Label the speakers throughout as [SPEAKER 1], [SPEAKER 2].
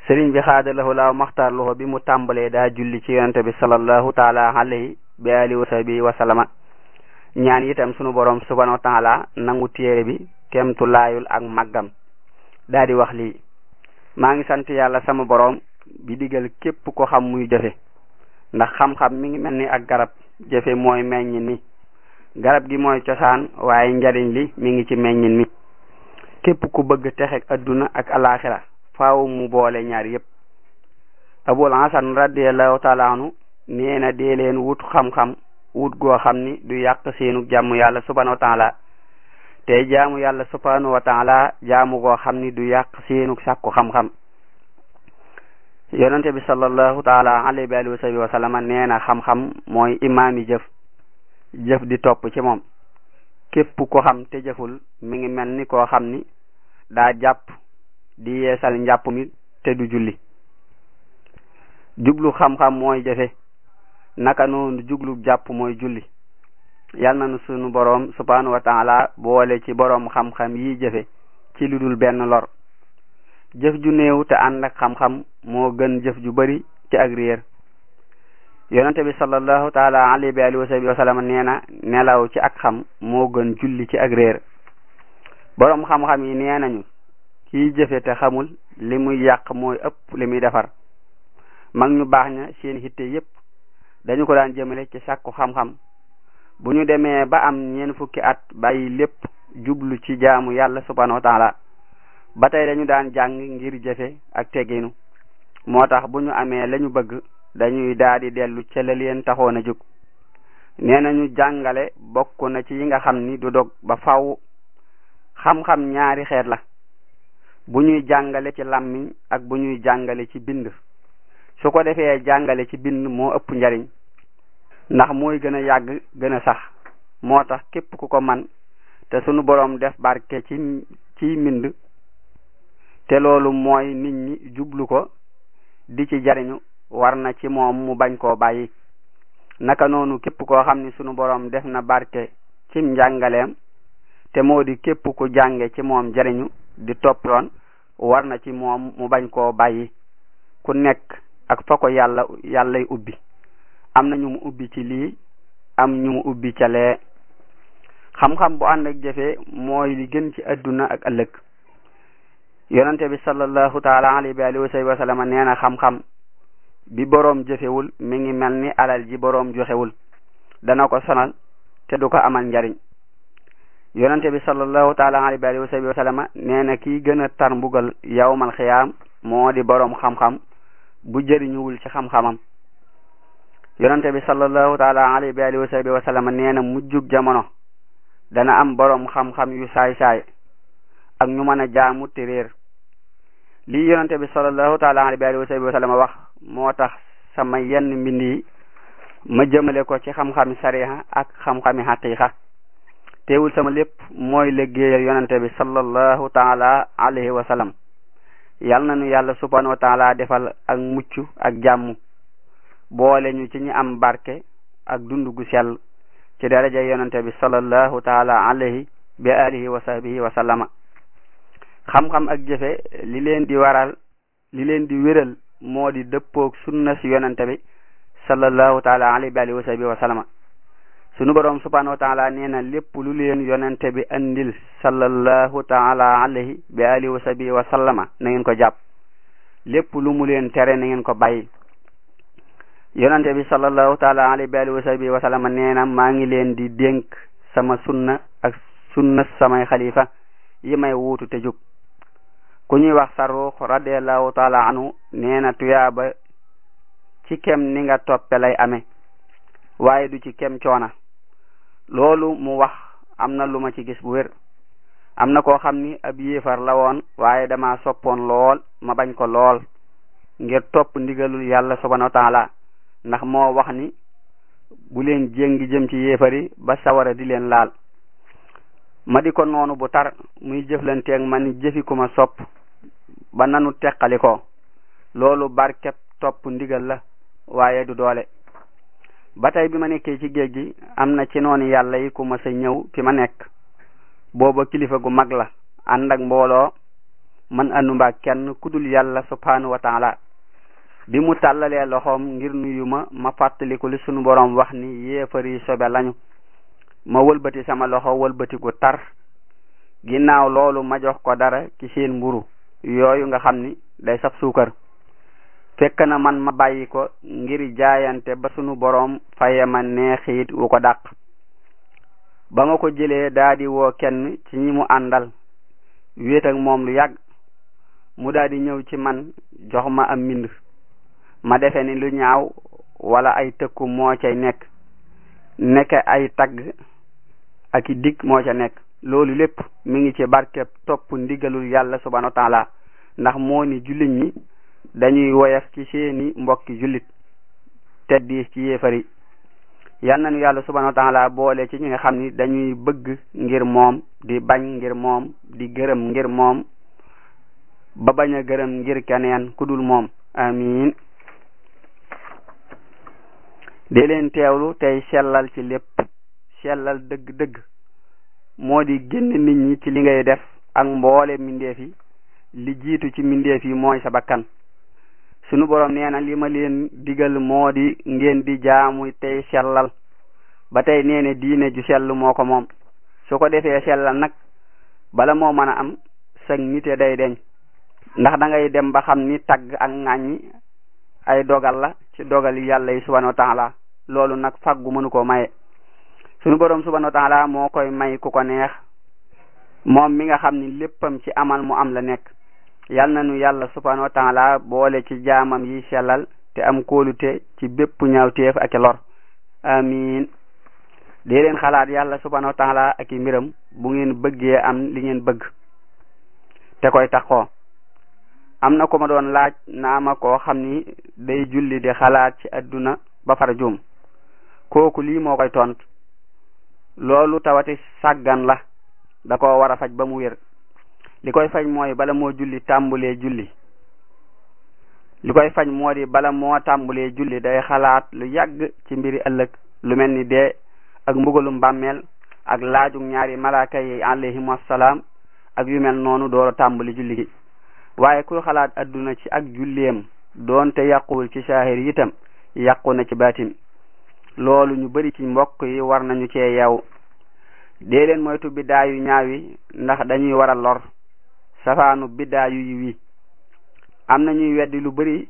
[SPEAKER 1] sëriñ bi xaadalahu laaw maxtaar loxo bi mu tàmbalee daa julli ci yonente bi sallallahu taala alayhi bi alihi wa sahbihi wa sallama ñaan itam sunu borom subhanahu wa taala nangu téere bi kemtu laayul ak màggam daa di wax lii maa ngi sant yàlla sama borom bi digal képp ko xam muy jëfe ndax xam-xam mi ngi mel ni ak garab jëfe mooy meññin mi garab gi mooy cosaan waaye njariñ li mi ngi ci meññin mi képp ku bëgg texeg adduna ak alaxira faaw mu boole ñaar yépp abul hasan radiallahu taala anhu nee na dee leen wut xam-xam wut goo xam ni du yàq seenu jàmm yàlla subhanahu wa taala te jaamu yàlla subhanahu wa taala jaamu goo xam ni du yàq seenu sàkku xam-xam yonente bi sallallahu taala alayhi wa alihi wa sahbihi wa sallama nee na xam-xam mooy imaami jëf jëf di topp ci moom képp ko xam te jëful mi ngi mel ni koo xam ni daa jàpp di yeesal njàpp mi te du julli jublu xam-xam mooy jëfe naka noonu jublu jàpp mooy julli yal na nu sunu boroom subhanahu wa taala boole ci boroom xam-xam yi jëfe ci lu dul benn lor jëf ju néew te ànd ak xam-xam moo gën jëf ju bari ci ak réer yonente bi sallallahu taala alayhi wa alihi wa sahbihi wa sallam nee na nelaw ci ak xam moo gën julli ci ak réer boroom xam-xam yi nee nañu kiy jëfe te xamul li muy yàq mooy ëpp li muy defar mag ñu baax ña seen hitte yépp dañu ko daan jëmale ci sàkku xam-xam bu ñu demee ba am ñeen fukki at bàyyi lépp jublu ci jaamu yàlla subhanahu wa taala ba tey dañu daan jàng ngir jëfe ak tegginu moo tax bu ñu amee lañu bëgg dañuy daal di dellu ca la leen taxoon a jóg nee nañu jàngale bokk na ci yi nga xam ni du dog ba faw xam-xam ñaari xeet la bu ñuy jàngale ci làmmiñ ak bu ñuy jàngale ci bind su ko defee jàngale ci bind moo ëpp njariñ ndax mooy gën a yàgg gën a sax moo tax képp ku ko man te sunu boroom def barke ci ci mbind te loolu mooy nit ñi jublu ko di ci jariñu war na ci moom mu bañ koo bàyyi naka noonu képp koo xam ni sunu boroom def na barke ci njàngaleem te moo di képp ku jànge ci moom jariñu di topp yoon war na ci moom mu bañ koo bàyyi ku nekk ak fa ko yàlla yàllay ubbi am na ñu mu ubbi ci lii am ñu mu ubbi ca lee xam-xam bu ànd ak jëfe mooy li gën ci adduna ak ëllëg yonente bi sallallahu taala alayhi wa alihi wa sallam nee na xam-xam bi boroom jëfewul mi ngi mel ni alal ji boroom joxewul dana ko sonal te du ko amal njariñ yonente bi sallallahu taala alayhi wa alihi wa sallam nee na kii gën a tar mbugal yawmal xiyaam moo di boroom xam-xam bu jëriñuwul ci xam-xamam yonente bi sallallahu taala alayhi wa alihi wa sallam nee na mujjug jamono dana am boroom xam-xam yu saay-saay ak ñu mën a jaamu te réer lii yonente bi sallallahu taala alayhi wa sallam wax moo tax sama yenn mbind yi ma jëmale ko ci xam-xami sariha ak xam-xami haqiqa teewul sama lépp mooy liggéeyal yonente bi sallallahu taala alayhi wa sallam yal na nu yàlla subhanahu wa taala defal ak mucc ak jàmm boole ñu ci ñi am barke ak dund gu sell ci daraja yonente bi sallallahu taala alayhi bi alihi wa sahbihi wa sallama xam-xam ak jëfe li leen di waral li leen di wéral moo di dëppoog sunna si yonente bi sallallahu taala alayhi bi alihi wa sahbihi wa sallama sunu boroom subhanahu wa taala nee na lépp lu leen yonente bi andil sallallahu taala alayhi bi alihi wa sahbihi wa sallama na ngeen ko jàpp lépp lu mu leen tere na ngeen ko bàyyi yonente bi sallallahu taala alayhi bi alihi wa sahbihi wa sallama nee na maa ngi leen di dénk sama sunna ak sunna samay xalifa yi may wuutu te jóg ku ñuy wax sarruux radiallahu taala anhu nee na tuyaaba ci kem ni nga toppe lay amee waaye du ci kem coona loolu mu wax am na lu ma ci gis bu wér am na koo xam ni ab yéefar la woon waaye dama soppoon lool ma bañ ko lool ngir topp ndigalul yàlla subhanahu wa taala ndax moo wax ni bu leen jéngi jëm ci yéefar yi ba sawara di leen laal ma di ko noonu bu tar muy jëflanteeg ma ni jëfi ku ma sopp ba nanu teqali ko loolu barkeb topp ndigal la waaye du doole ba tey bi ma nekkee ci géej gi am na ci noonu yàlla yi ku ma sa ñëw fi ma nekk booba kilifa gu mag la ànd ak mbooloo man andumba kenn kudul yàlla subhanahu wa taala bi mu tàllalee loxoom ngir nuyu ma ma fàttaliku li sunu boroom wax ni yéefari sobe lañu ma wëlbati sama loxo wëlbati gu tar ginnaaw loolu ma jox ko dara ci seen mburu yooyu nga xam ni day saf suukar fekk na man ma bàyyi ko ngir jaayante ba sunu boroom faye ma neexiit wu ko dàq ba ma ko jëlee daldi woo kenn ci ñi mu àndal wéet ak moom lu yàgg mu daldi ñëw ci man jox ma am mbind ma defe ni lu ñaaw wala ay tëkku moo cay nekk nekk ay tagg ak i dig moo ca nekk loolu lépp mi ngi ci barkeb topp ndigalul yàlla subhanahu wa taala ndax moo ni jullit ñi dañuy woyaf ci seeni mbokki jullit te diis ci yéefari yal nañu yàlla subhanahu wa taala boole ci ñi nga xam ni dañuy bëgg ngir moom di bañ ngir moom di gërëm ngir moom ba bañ a gërëm ngir keneen ku dul moom amin di leen teewlu tey sellal ci lépp sellal dëgg-dëgg moo di génn nit ñi ci li ngay def ak mboole mbindeef yi li jiitu ci mbindeef yi mooy sa bakkan sunu boroom nee na li ma leen digal moo di ngeen di jaamu tey sellal ba tey nee ne diine ju sell moo ko moom su ko defee sellal nag bala moo mën a am sag nite day deñ ndax da ngay dem ba xam ni tagg ak ŋàññi ay dogal la ci dogal yàlla yi subhanahu wa taala loolu nag faggu mënu koo maye sunu boroom subhanahu wa taala moo koy may ku ko neex moom mi nga xam ni léppam ci amal mu am la nekk yal na nu yàlla subhanahu wa taala boole ci jaamam yi sellal te am kóolute ci bépp ñaawteef ak i lor amin dee leen xalaat yàlla subhanahu wa taala ak i mbiram bu ngeen bëggee am li ngeen bëgg te koy taxoo am na ko ma doon laaj naa ma koo xam ni day julli di xalaat ci adduna ba far juum kooku lii moo koy tont loolu tawati sàggan la da ko war a faj ba mu wér li koy faj mooy bala moo julli tàmbulee julli li koy faj moo di bala moo tàmbulee julli day xalaat lu yàgg ci mbiri ëllëg lu mel ni dee ak mbugalum bàmmeel ak laajug ñaari malaaka yi alayhim assalaam ak yu mel noonu door a tàmbali julli gi waaye ku xalaat adduna ci ak julleem doonte yàquwul ci saahir itam yàqu na ci baatin loolu ñu bari ci mbokk yi war nañu cee yeew dee leen moytu biddaa yu ñaaw yi ndax dañuy war a lor safaanu biddaa yu yiw yi am na ñuy weddi lu bari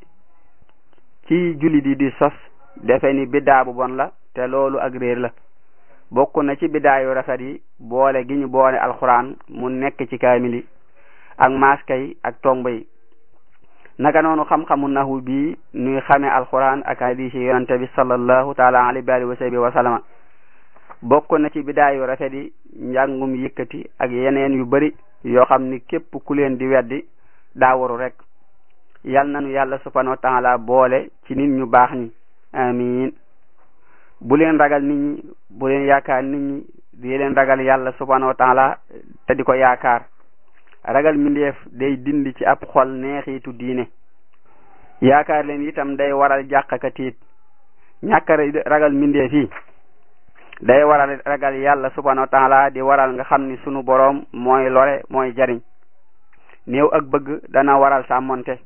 [SPEAKER 1] ci jullit yi di sos defe ni biddaa bu bon la te loolu ak réer la bokk na ci biddaa yu rafet yi boole gi ñu boole alxuraan mu nekk ci kaamili ak maaska yi ak tomb yi naka noonu xam-xamu nahu bii nuy xame alxuraan ak hadis yi yonante bi sallallahu taala alayhi wa alihi wa sahbihi wa sallama bokk na ci bidaa yu rafet yi njàngum yëkkati ak yeneen yu bari yoo xam ni képp ku leen di weddi daa waru rek yal nanu yàlla subhanahu wa taala boole ci nit ñu baax ñi amin bu leen ragal nit ñi bu leen yaakaar nit ñi di leen ragal yàlla subhanahu wa taala te di ko yaakaar ragal mindeef day dindi ci ab xol neexiitu diine yaakaar leen itam day waral jàqaka tiit ñàkk ragal mindeef yi day waral ragal yàlla subhanahu wa taala di waral nga xam ni sunu boroom mooy lore mooy jariñ néew ak bëgg dana waral sàmmonte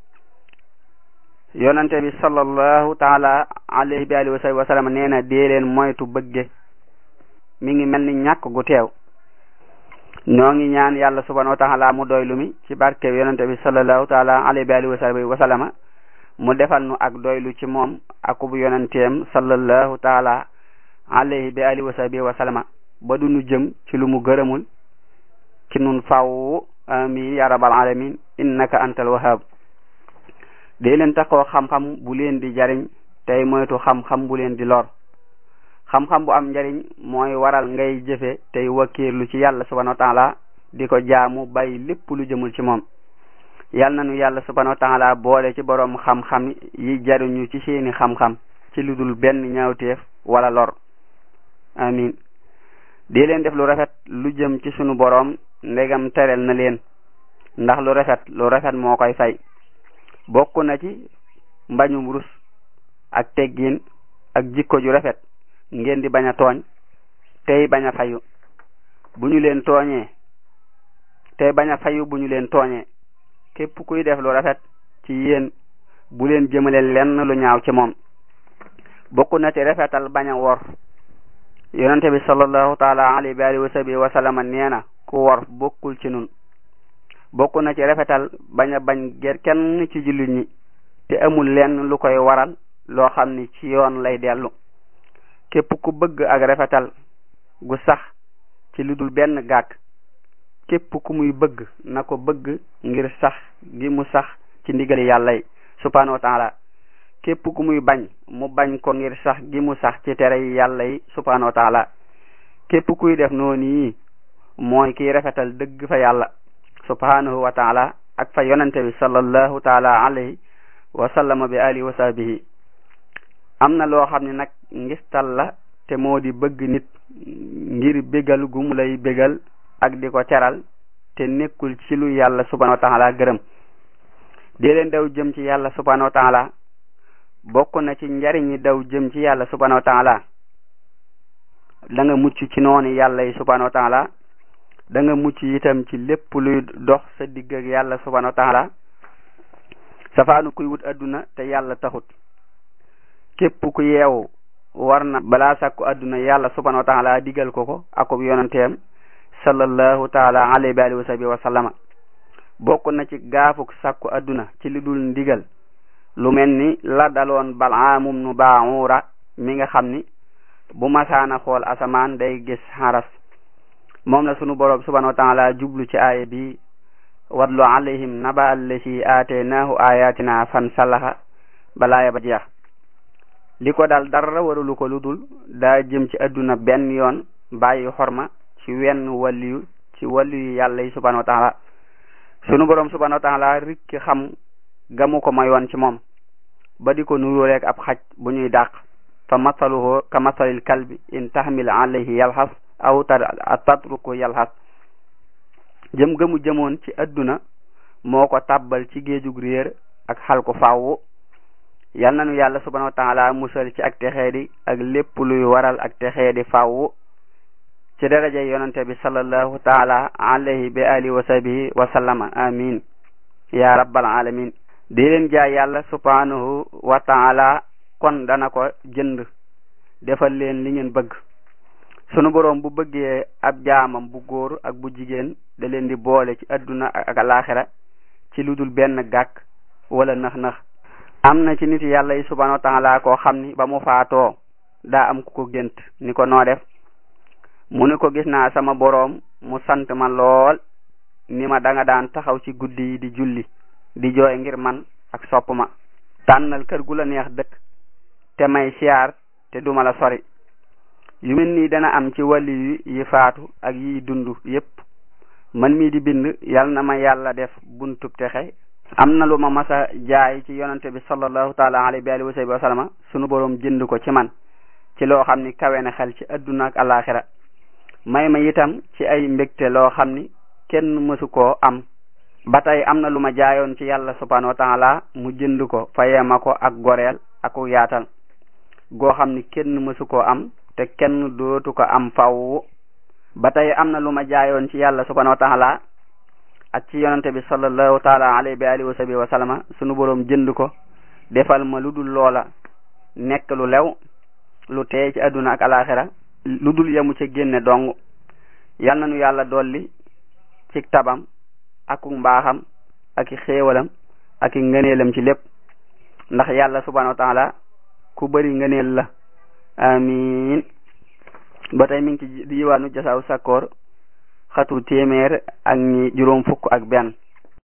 [SPEAKER 1] yonante bi sallallahu taala alayhi bi alihi wa sallam nee na dee leen moytu bëgge mi ngi mel ni ñàkk gu teew ñoo ngi ñaan yàlla subhanahu wa taala mu doylu mi ci barke yonente bi sallallahu taala alayhi bi alihi wa sallama mu defal nu ak doylu ci moom akubu yonenteem sallallahu taala alayhi bi alihi wa sahbihi wa sallama ba du nu jëm ci lu mu gërëmul ci nun faw amin ya rabbal alamin innaka antal wahhab dee leen taxoo xam-xam bu leen di jariñ tey moytu xam-xam bu leen di lor xam-xam bu am njariñ mooy waral ngay jëfe tey wakkiirlu ci yàlla subhanahu wa taala di ko jaamu bàyyi lépp lu jëmul ci moom yal na nu yàlla subhanahu wa taala boole ci boroom xam-xam yi jariñu ci seeni xam-xam ci lu dul benn ñaawteef wala lor amin di leen def lu rafet lu jëm ci sunu boroom ndegam terel na leen ndax lu rafet lu rafet moo koy fay bokk na ci mbañum rus ak teggin ak jikko ju rafet ngeen di bañ a tooñ tey bañ a fayu bu ñu leen tooñee tey bañ a fayu bu ñu leen tooñee képp kuy def lu rafet ci yéen bu leen jëmale lenn lu ñaaw ci moom bokk na ci rafetal bañ a wor yonente bi sallallahu taala alayhi wa alihi wa sahbihi wa sallama nee na ku wor bokkul ci nun bokk na ci rafetal bañ a bañ ger kenn ci jullit ñi te amul lenn lu koy waral loo xam ni ci yoon lay dellu képp ku bëgg ak rafetal gu sax ci lu dul benn gàkk képp ku muy bëgg na ko bëgg ngir sax gi mu sax ci ndigali yàlla yi subhanahu wa taala képp ku muy bañ mu bañ ko ngir sax gi mu sax ci tere yi yàlla yi subhanahu wa taala képp kuy def noonu yi mooy kiy rafetal dëgg fa yàlla subhanahu wa taala ak fa yonente bi sallallahu taala alayhi wa sallama bi alihi wa sahbihi am na loo xam ne nag ngistal la te moo di bëgg nit ngir bégal gu mu lay bégal ak di ko teral te nekkul ci lu yàlla subhanahu wa taala gërëm dee leen daw jëm ci yàlla subhanahu wa taala bokk na ci njariñi daw jëm ci yàlla subhanahu wa taala da nga mucc ci noonu yàlla yi subhanahu wa taala da nga mucc itam ci lépp luy dox sa digg ak yàlla subhanahu wa taala safaanu kuy wut adduna te yàlla taxut képp ku yeewu war na balaa sàkku adduna yàlla subhanahu wa taala digal ko ko akub yonanteem sallallahu taala alayhi wa alihi wa sahbihi wa sallama bokk na ci gaafuk sàkku adduna ci li dul ndigal lu mel ni la daloon balaamum nu baaxuura mi nga xam ni bu masaana xool asamaan day gis xaras moom la sunu boroom subhanahu wa taala jublu ci aaya bi watlu alayhim naba allasi aateenaahu ayatina fan salaxa balaaya ba jeex li ko dal dara warulu ko lu dul daa jëm ci adduna benn yoon bàyyi xorma ci wenn waliyu ci waliyu yàlla yi subhanahu wa taala sunu boroom subhanahu wa taala rikki xam gamu ko mayoon ci moom ba di ko nuróoleeg ab xaj bu ñuy dàq fa masaluhu ka masalil kalbi in tahmil alayhi yalxas aw tatruku yalxas jëm gëmu jëmoon ci adduna moo ko tàbbal ci géejug réer ak xal ko fàwwu yal nanu yàlla subhanahu wa taala musal ci ak texeedi ak lépp luy waral ak texeedi fàwwu ci daraja yonante bi sallallahu taala alayhi bi alihi wa sahbihi wa sallama amin ya rabbal alamin di leen jaay yàlla subhanahu wa taala kon dana ko jënd defal leen li ngeen bëgg sunu boroom bu bëggee ab jaamam bu góor ak bu jigéen da leen di boole ci adduna ak alaxira ci lu dul benn gàkk wala nax-nax am na ci nit yàlla yi subhanahu wa taala koo xam ni ba mu faatoo daa am ku ko gént ni ko noo def mu ni ko gis naa sama boroom mu sant ma lool ni ma danga daan taxaw ci guddi yi di julli di jooy ngir man ak sopp ma tànnal kër gu la neex dëkk te may siyaar te duma la sori yu mel nii dana am ci wàlli yi faatu ak yiy dund yépp man mii di bind yal na ma yàlla def buntub texe am na lu ma masa jaay ci yonante bi sallallahu taala alayhi wa alihi wa sahbihi wa sallama sunu boroom jënd ko ci man ci loo xam ni kawe na xel ci adduna ak alaxira may ma itam ci ay mbégte loo xam ni kenn mësu koo am ba tey am na lu ma jaayoon ci yàlla subhanahu wa taala mu jënd ko fayee ma ko ak goreel ak yaatal goo xam ni kenn mësu koo am te kenn dootu ko am faw ba tey am na lu ma jaayoon ci yàlla subhanahu wa taala ak ci yonante bi sallallahu taala alayhi bi alihi wa sahbihi wa sallama sunu boroom jënd ko defal ma lu dul loola nekk lu lew lu teey ci adduna ak alaxira lu dul yemu ci génne dong yal na nu yàlla dolli ci tabam ak mbaaxam ak i xéewalam ak i ngëneelam ci lépp ndax yàlla subhanahu wa taala ku bëri ngëneel la amin ba tey mi ngi ci diwaanu jasaaw sakkoor xatu téeméer ak ñi juróom fukk ak benn